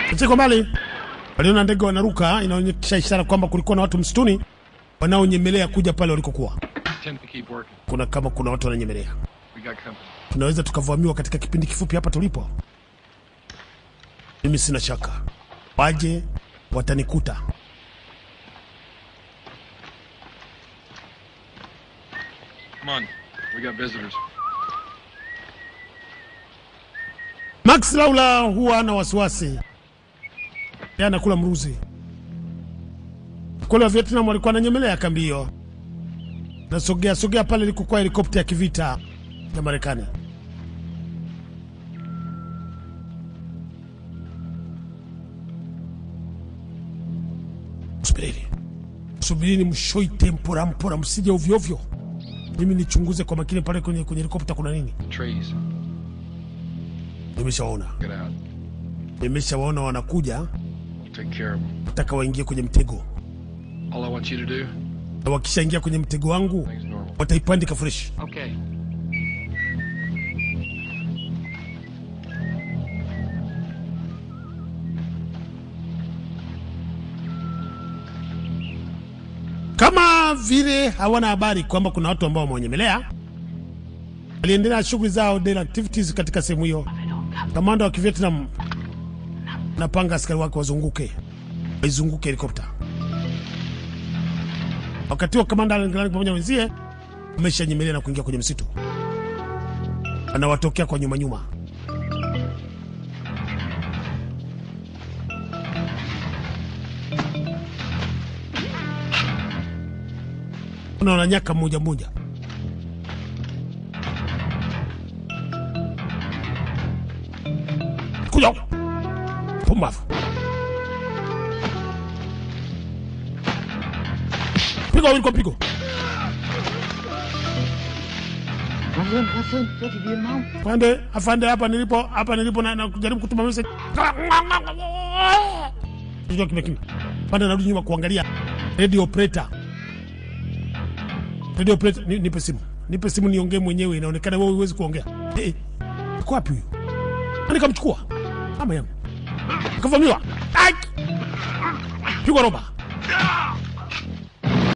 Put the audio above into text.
Siko mbali, waliona ndege wanaruka, inaonyesha ishara kwamba kulikuwa na watu msituni wanaonyemelea kuja pale walikokuwa. Tend to keep working. Kuna kama kuna watu wananyemelea, We got company. tunaweza tukavamiwa katika kipindi kifupi hapa tulipo. Mimi sina shaka, waje watanikuta. Come on. We got visitors. Max Laula huwa ana wasiwasi, yeye anakula mruzi. Kule wa Vietnam walikuwa wananyemelea kambi hiyo, nasogea sogea pale ilikokuwa helikopta ya kivita ya Marekani. Subirini, subirini, mshoite mpora mpora, msije ovyo ovyo. Mimi nichunguze kwa makini pale kwenye kwenye helikopta kuna nini. Trees. Nimeshawaona, Get out. nimeshawaona wanakuja, We'll take care of them. nataka waingie kwenye mtego, All I want you to do, na wakishaingia kwenye mtego wangu things normal. wataipandika fresh. Okay. Kama vile hawana habari kwamba kuna watu ambao wamewanyemelea, waliendelea shughuli zao daily activities katika sehemu hiyo. Kamanda wa Kivietnam napanga askari wake wazunguke, waizunguke helikopta. Wakati huo kamanda Alan Grant pamoja na wenzie wameshanyemelea na kuingia kwenye msitu, anawatokea kwa nyuma nyuma. unaona nyaka mmoja mmoja kuja huku. pumbavu pigo wawili kwa pigo afande afande hapa nilipo hapa nilipo na, na kujaribu kutuma message Kichwa kimya kimya afande narudi nyuma kuangalia radio operator radio operator ni, nipe simu nipe simu niongee mwenyewe inaonekana wewe huwezi kuongea eh uko wapi huyo nani kamchukua mama yangu kavamiwa Ai! pigwa roba